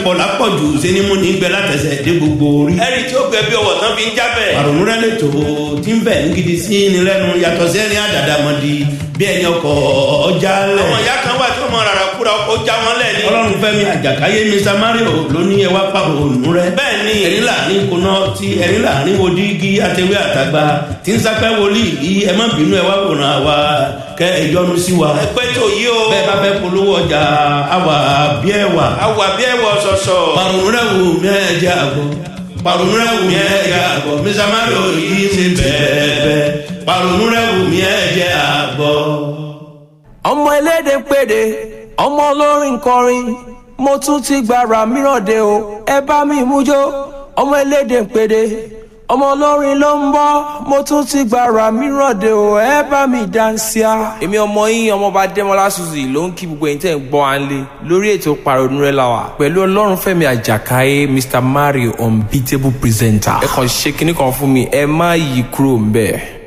pọ̀ lápọ̀jù sẹ́nimú ní gbẹ látẹ̀sẹ̀ dé gbogbo orí. ẹni tí ó gbẹ bí ọwọ́ tán fi ń jábẹ̀. àrònú rẹ lè tó tí ń bẹ̀ ń gidi sí ni lẹ́nu yàtọ̀ sẹ́ni àdàdàmọ̀dì bí ẹni ọkọ̀ ọjà lẹ̀. àwọn ìyá kan wà tí wọ́n mọ rárá kúra ọkọ̀ já wọn lẹ̀ ni. ọlọ́run fẹ́mi àjàkáyé mr mario ló ní ẹ wá pa òòlù rẹ. bẹ́ẹ̀ ni ẹ̀rín láàrin kuná tí ẹ̀rín láàrin wo dígí àtẹwé àtàgbà tí ń sápẹ́ wòlíì yìí ẹ má bínú ẹ wá wòran àwa kẹ ẹ yọnu sí wa. ẹ pẹ́ tó yí o. bẹ́ẹ̀ bá fẹ́ polówó ọjà àwà bí ẹ wà. àwà bí ẹ wọ sọ̀sọ̀. parun rẹ wù mí ẹ jẹ àgọ́ parun rẹ wù mí ẹ jẹ àgọ́ mr mario yìí ti bẹ́ẹ̀ bẹ́ẹ̀ parun rẹ wù mí ẹ jẹ àgọ́. ọmọ elédè péde ọmọ olórin kọrin mo tún ti gbàrà mìíràn dé o ẹ bá mi mú jó ọmọ elédè péde ọmọ olórin ló ń bọ mo tún ti gbàrà mìíràn dé o ẹ bá mi dáńsíá. èmi ọmọ yín ọmọọba dẹ́mọ́lá suzy ló ń kí gbogbo ẹ̀yin tẹ́ ń gbọ́ à ń lé lórí ètò pàrọ̀nù rẹ̀ la wà pẹ̀lú ọlọ́run fẹ́mi àjàkáyé mr mario unbeatable presenter ẹ kàn ṣe kinní kan fún mi ẹ má yí kúrò ń bẹ́ẹ̀.